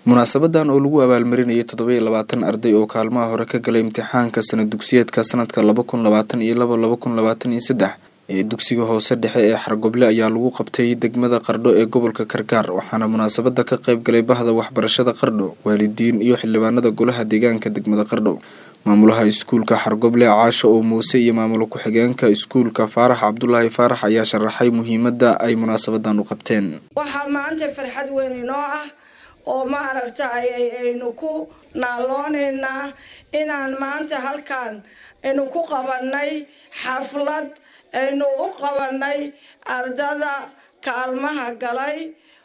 munaasabadan oo lagu abaalmarinayay toddobiyo labaatan arday oo kaalmaha hore ka galay imtixaanka sanad dugsiyeedka sanadka laba kun labaatan iyo laba laba kun labaatan iyo saddex ee dugsiga hoose dhexe ee xargoble ayaa lagu qabtay degmada qardho ee gobolka karkaar waxaana munaasabada ka qayb galay bahda waxbarashada qardho waalidiin iyo xildhibaanada golaha deegaanka degmada qardho maamulaha iskuulka xargoble caasho oo muuse iyo maamul ku-xigeenka iskuulka faarax cabdulaahi faarax ayaa sharaxay muhiimada ay munaasabadan u qabteen waxaa maanta farxad weyn inoo ah oo maaragta aynu ku naaloonaynaa inaan maanta halkan aynu ku qabanay xaflad aynu u qabanay ardada kaalmaha galay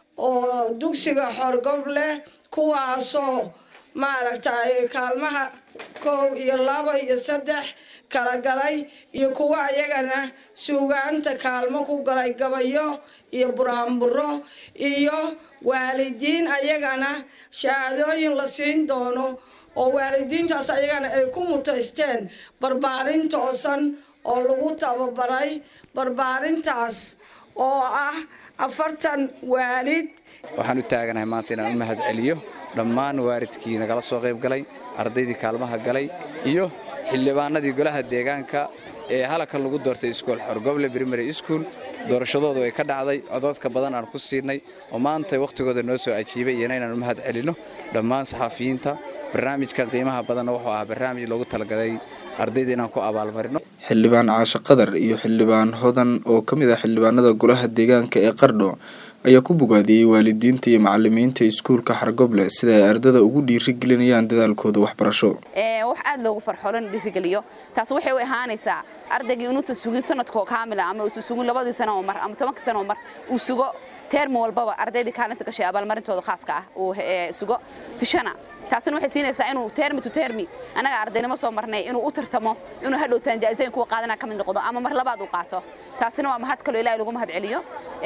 oo dugsiga xorgoble kuwaasoo maaragtay kaalmaha koow iyo labo iyo saddex kala galay iyo kuwa ayagana suugaanta kaalmo ku galay gabayo iyo buraanburo iyo waalidiin ayagana shahaadooyin la siin doono oo waalidiintaas ayagana ay ku mutaysteen barbaarin toosan oo lagu tababaray barbaarintaas oo ah afartan waalid waxaan u taaganahay maanta inaan u mahad celiyo dhammaan waalidkii nagala soo qayb galay ardaydii kaalmaha galay iyo xildhibaanadii golaha deegaanka ee halkan lagu doortay iskool xorgoble primary school doorashadoodu ay ka dhacday codoodka badan aan ku siinay oo maanta wakhtigooda noo soo ajiibay iyana inaan u mahad celinno dhammaan saxaafiyiinta barnaamijka qiimaha badanna wuxuu ahaa barnaamij loogu talagalay ardayda inaan ku abaalmarino xildhibaan caasho qadar iyo xildhibaan hodan oo ka mid ah xildhibaanada golaha deegaanka ee qardho ayaa ku bogaadiyey waalidiinta iyo macalimiinta iskuulka xargoble sida ay ardada ugu dhiirigelinayaan dadaalkooda waxbarasho wax aad loogu farxo lana dhiirigeliyo taas waxay u ahaanaysaa ardaygii inuusan sugin sanadkoo kaamila ama uusan sugin labadii sano oo mar ama tobankii sano oo mar uu sugo teermi walbaba ardaydii kaalinta gashay abaalmarintooda khaaska ah uu sugo fishana taasina waxay siinaysaa inuu termi to termi annaga ardaynimo soo marnay inuu u tartamo inuu hadhowtaan jaa'isayn kuwa qaadana ka mid noqdo ama mar labaad uu qaato taasina waa mahad kaloo ilaahay lagu mahad celiyo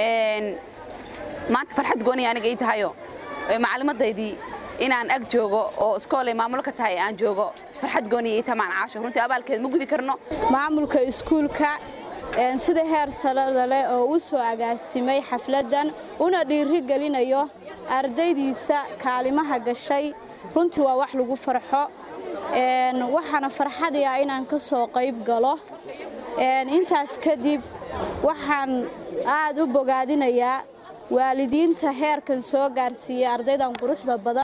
maanta farxad gooniya aniga ii tahayo macallimadaydii inaan ag joogo oo iskoolay maamulo ka tahay aan joogo farxad gooniya ii tamaan caasho runtii abaalkeed ma gudi karno maamulka iskuulka sida heer salada leh oo u soo agaasimay xafladdan una dhiiri gelinayo ardaydiisa kaalimaha gashay runtii waa wax lagu farxo waxaana farxadii ah inaan ka soo qayb galo intaas kadib waxaan aad u bogaadinayaa waalidiinta heerkan soo gaarsiiyey ardaydan quruxda badan